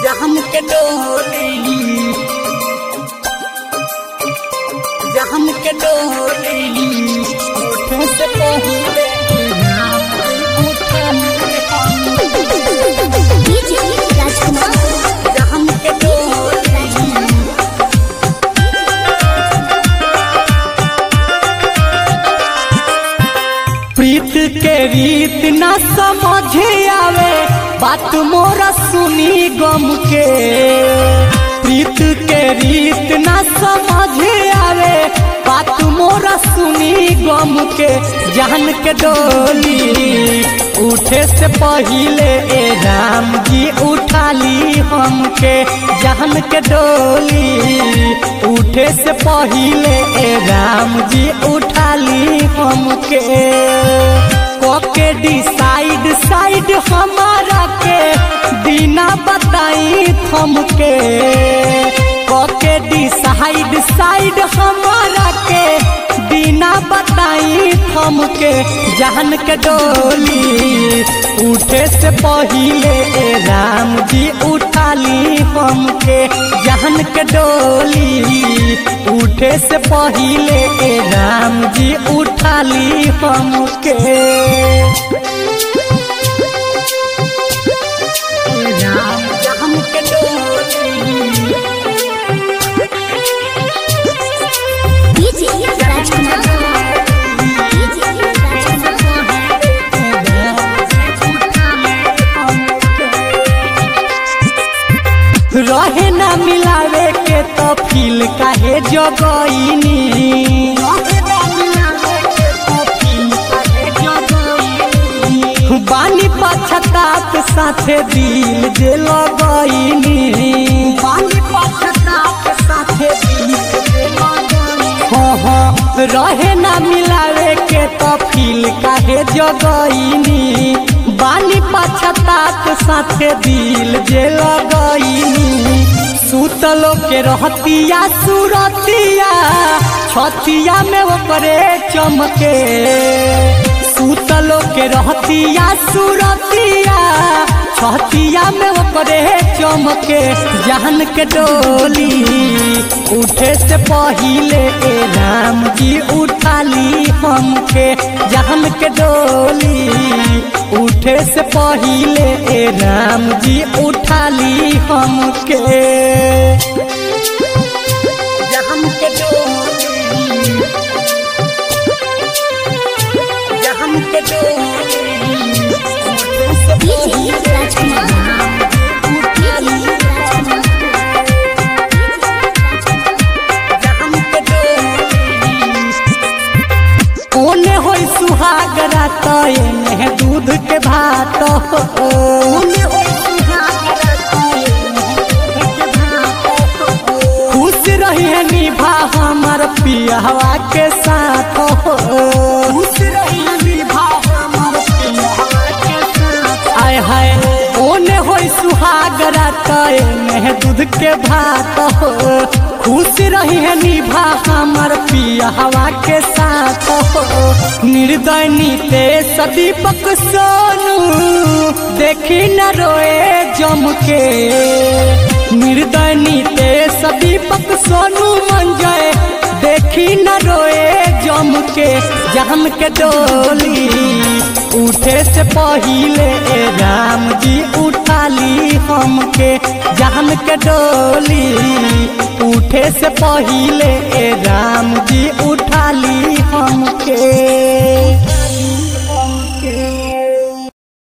जहम के डोली जहम के डोली उठे से पहले डीजे राजकुमार जहम के डोली प्रीत के रीत न समझे आवे बात मोरा सुनी गम के प्रीत के रीत न समझे आवे बात मोरा सुनी गम के जान के डोली उठे से पहिले ए राम जी उठा ली हमके जान के डोली उठे से पहिले ए राम जी उठा ली हमके कोके डिसाइड साइड हमारा के बिना बताई थमके कोके डिसाइड साइड हमारा के बिना बताई थमके जान के डोली उठे से पहिले ए राम जी उठा ली हमके जान के डोली उठे से पहिले ए राम जी उठा ली हमके राम जान के डोली डीजे राजकुमार डीजे राजकुमार रहे ना मिलावे के तो फील काहे जगईनी बानी पछतात साथे दिल जे लगईनी बानी पछतात साथे दिल जे हाँ हाँ रहे ना मिलावे के तो फील काहे जगईनी बानी पछतात साथे दिल जे लगईनी सुतलो के रहतिया सुरतिया छतिया में ओकरे चमके सुतलो के रहतिया सुरतिया छतिया में ओकरे चमके जान के डोली उठे से पहिले ए राम जी उठा ली हमके जान के डोली उठे से पहिले ए राम जी उठा ली हमके जान के डोली जान के डोली उठे से डीजे राजकुमार डीजे ओने होई सुहाग रात एने दूध के भात ओने होई सुहाग रात एने दूध के भात खुश रही है निभा हमर पियावा के साथ खुश रही है निभा हमर पियावा के साथ आय हाय ओने होई सुहाग रात एने दूध के भात खुश रही है निभा हमर पियावा के साथ निर्दय नीते सदीपक सोनू देखी न रोए जम के निर्दय नीते सदीपक सोनू मंजय देखी न रोए जम के जहम के डोली उठे से पहिले ए राम जी उठा ली हमके जहम के डोली उठे से पहिले ए राम जी